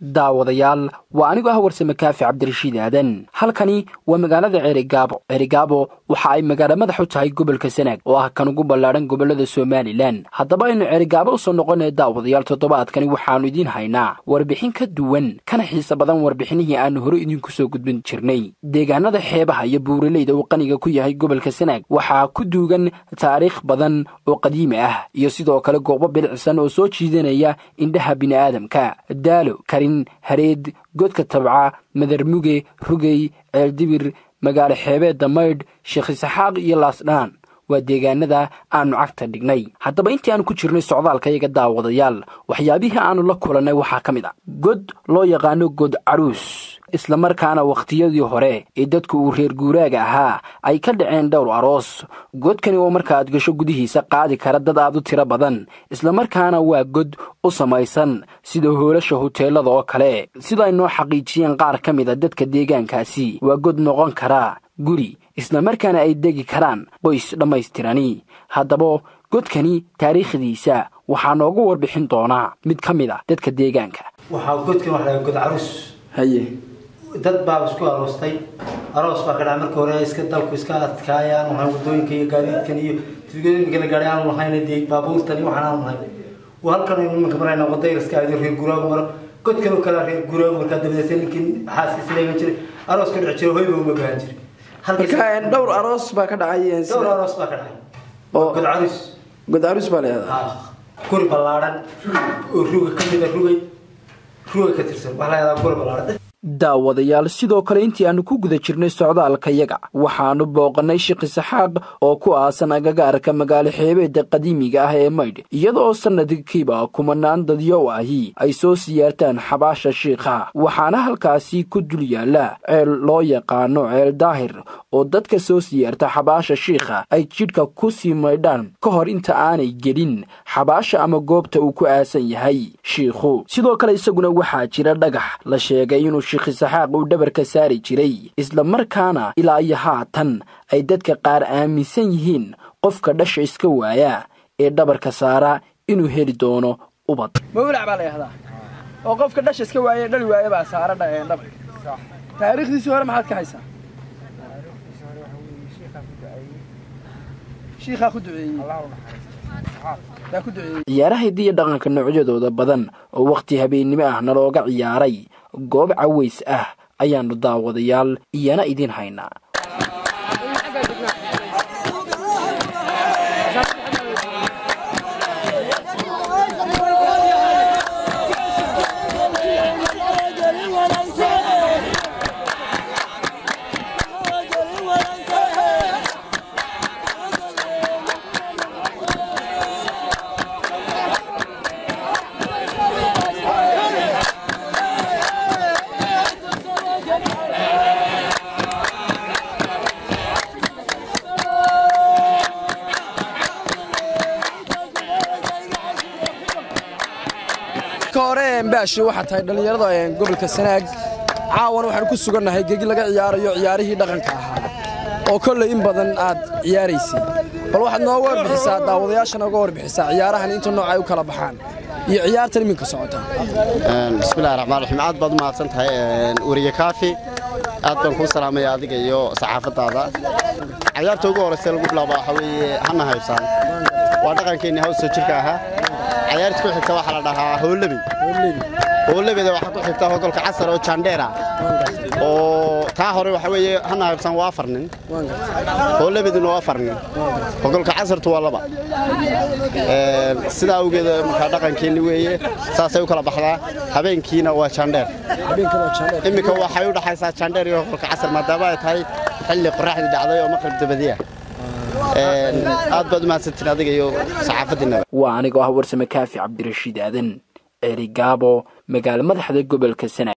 daawadayaal waa anigoo ah warsame kaafi cabdirashiid aadan halkani waa magaalada ceerigaabo ceerigaabo waxa ay magaalo madax u tahay gobolka sanaag oo ah kan ugu ballaadhan gobollada somalilan haddaba aynu ceerigaabo usoo noqonaya daawadayaal toddobaadkani waxaannu idiin haynaa warbixin ka duwan kana xiise badan warbixinihii aannu hore idinku soo gudbin jirnay deegaanada xeebaha iyo buuraleyda uu qaniga ku yahay gobolka sanaag waxaa ku duugan taariikh badan oo qadiimi ah iyo sidoo kale goobo bilicsan oo soo jiidanaya indhaha bini'aadamka daalo karin hareed godka tabca madarmuge rugey ceeldibir magaalo xeebeedda maydh sheekh isaxaaq iyo laasdhaan waa deegaanada aannu cagta dhignay haddaba intii aanu ku jirnay socdaalkayaga daawadayaal waxyaabihii aannu la kulannay waxaa ka mid ah god loo yaqaano god caruus islamarkaana wakhtiyadii hore ee dadku uu reer guuraaga ahaa ay ka dhaceen dhowr aroos godkani oo markaaad gasho gudihiisa qaadi kara dad aad u tiro badan islamarkaana waa god u samaysan sida hoolasha huteelada oo kale sida ay noo xaqiijiyeen qaar ka mid a dadka deegaankaasi waa god noqon karaa guri islamarkaana ay degi karaan qoys dhammaystirani haddaba godkani taariikhdiisa waxaa noogu warbixin doonaa mid ka mid ah dadka deegaanka waxaa godkan waxa laga god caruus haye dad baa isku aroostay aroos baa ka dhaca marka hore iska dalku iska adkaayaan waxaan wadooyinka iyo gaadiidkan iyo tuugooyinka la gaadhay aanu lahayn dee baabuurtan iyo waxaan aanu lahayn waa halkan aynu iminka marayna wadda iska aado reer guraagu maro godkan oo kale reer guraagu markaa dabadeetay ninkii xaaskiisa leegan jiray aroos ka dhici jiray hoyba uma baahan jiray marka dhowr aroos baa ka dhacay dhowr aroos baa ka dhacay oo god caruus god aruus baa leedahay guri ballaadhan oo ruga ka mid a rugay ruga ka tirsan waxaa la yahdaa guri ballaadhan daawadayaal sidoo kale intii aannu ku guda jirnay socdaalkayaga waxaannu booqannay sheekh isaxaaq oo ku aasan agagaarka magaalo xeebeedda qadiimiga ah ee maydh iyadaoo sannadkiiba kumanaan dadyow ahi ay soo siyaartaan xabaasha shiikha waxaana halkaasi ku dul yaalla ceel loo yaqaano ceel daahir oo dadka soo siyaarta xabaasha shiikha ay jidhka ku sii maydhaan ka hor inta aanay gelin xabaasha ama goobta uu ku aasan yahay shiikhu sidoo kale isaguna waxaa jira dhagax la sheegay inuu sheekh isaxaaq uu dhabarka saari jiray isla markaana ilaa iyo haatan ay dadka qaar aaminsan yihiin qofka dhasha iska waaya ee dhabarka saara inuu heli doono ubad mawlac baa la yahdaa oo qofka dhasha iska waaye dhali waaye baa saara dhabarka taariikhdiisii hore maxaad ka haysaa shiikhaa ku duceeyey yaa ku duceeyey ciyaaraha hidiya dhaqanka noocyadooda badan oo wakhti habeennimo ah nalooga ciyaaray goob caways ah ayaannu daawadayaal iyana idiin haynaa hore baashi waxaa tahay dhallinyarada gobolka sanaag caawan waxaan ku sugannahay gegi laga ciyaarayo ciyaarihii dhaqanka ahaa oo kolley in badan aad ciyaaraysay bal waxaad nooga warbixisaa daawadayaasha nooga warbixisaa ciyaarahan inta nooc ay u kala baxaan iyo ciyaartan iminka socota bismillahi raxmaan raxiim aad baad u mahadsan tahay weriye kaafi aad baan kuu salaamaya adiga iyo saxaafaddaada ciyaarta ugu horraysa lagu bilaabo waxaa weeye hana haybsaan waa dhaqankeenni hawsoo jirka ahaa ciyaarta ku xigta waxaa la dhahaa howlebey howlebeyda waxaa ku xigta hogolka casar oo jandheera oo taa hore waxa weeye hana haybsaan waa afar nin howlebeyduna waa afar nin hogolka casartu waa laba sidaa awgeed markaa dhaqankeenni weeye saasay u kala baxdaa habeenkiina waa jandheer iminka waxay u dhaxaysaa jandheer iyo hogolka casar maadaama ay tahay xilli qoraxdii dhacday oo maqrib dabadiya aad baad u mahadsantiin adiga iyo saxaafadiinaba waa anigoo ah warsame kaafi cabdirashiid aadan ceerigaabo magaalo madaxda gobolka sanaag